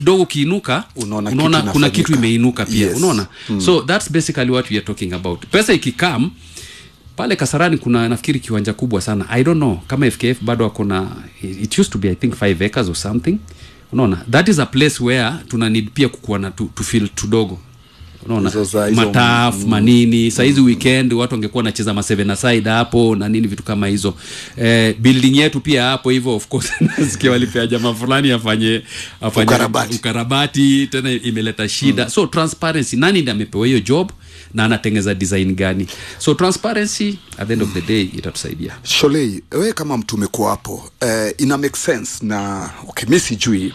kidogo ukiinuka Unaona unaona kitu kuna kitu inafanyika. imeinuka pia Yes. unaona so that's basically what we are talking about pesa ikikam pale kasarani kuna nafikiri kiwanja kubwa sana i don't know kama fkf bado akona it used to be i think 5 acres or something unaona that is a place where tuna need pia kukuwa na tu, tu feel tudogo unaona Hizo za- hizo- mataf mm, manini sahizi weekend watu wangekuwa wanacheza ma seven aside hapo na nini vitu kama hizo eh, building yetu pia hapo hivyo of course nasikia walipea jamaa fulani afanye afanye Ukarabati. ukarabati tena imeleta shida mm. so transparency nani ndi amepewa hiyo job na anatengeza design gani so transparency at the end of the day itatusaidia Sholei, we kama mtu umekuwa hapo eh, ina make sense na okay, mi sijui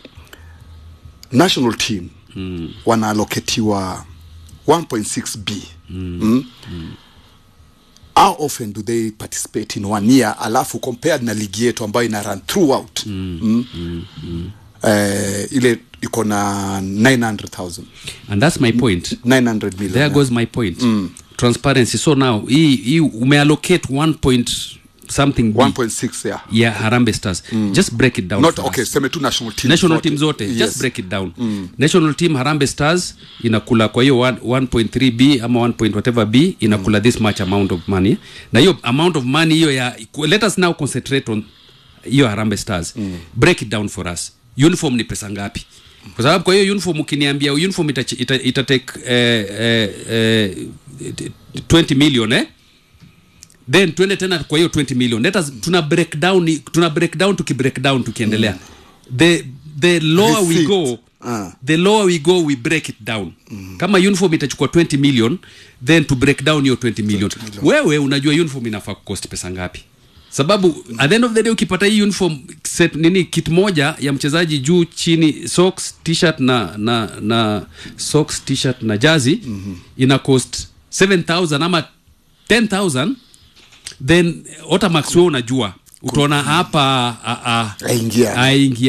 national team mm. wanaaloketiwa 1.6 b mm. Mm. Mm. how often do they participate in one year alafu compared na ligi yetu ambayo ina run throughout mm. Mm. Mm. Mm. Eh, ile iko na 900000 and that's my point 900 million there goes my point mm. transparency so now hii hii umeallocate 1 point something B 1.6 yeah ya harambe stars mm. just break it down not for okay us. seme tu national team national team zote yes. just break it down mm. national team harambe stars inakula kwa hiyo 1 1.3 b ama 1 point whatever b inakula mm. this much amount of money na hiyo amount of money hiyo ya let us now concentrate on hiyo harambe stars mm. break it down for us uniform ni pesa ngapi kwa sababu kwa hiyo uniform ukiniambia uniform ita, ita, ita take eh, eh, eh, 20 million eh then tuende tena kwa hiyo 20 million let us tuna break down tuna break down tuki break down tukiendelea mm. the the lower we Receipt. go Ah. the lower we go we break it down mm. kama uniform itachukua 20 million then to break down hiyo 20 million. 20 million wewe unajua uniform inafaa kucost pesa ngapi sababu at the end of the day ukipata hii uniform set nini kit moja ya mchezaji juu chini socks t-shirt na na na socks t-shirt na jazi mm-hmm. ina cost 7000 ama 10000 then otamax wewe unajua utaona hapa Aingia. aingia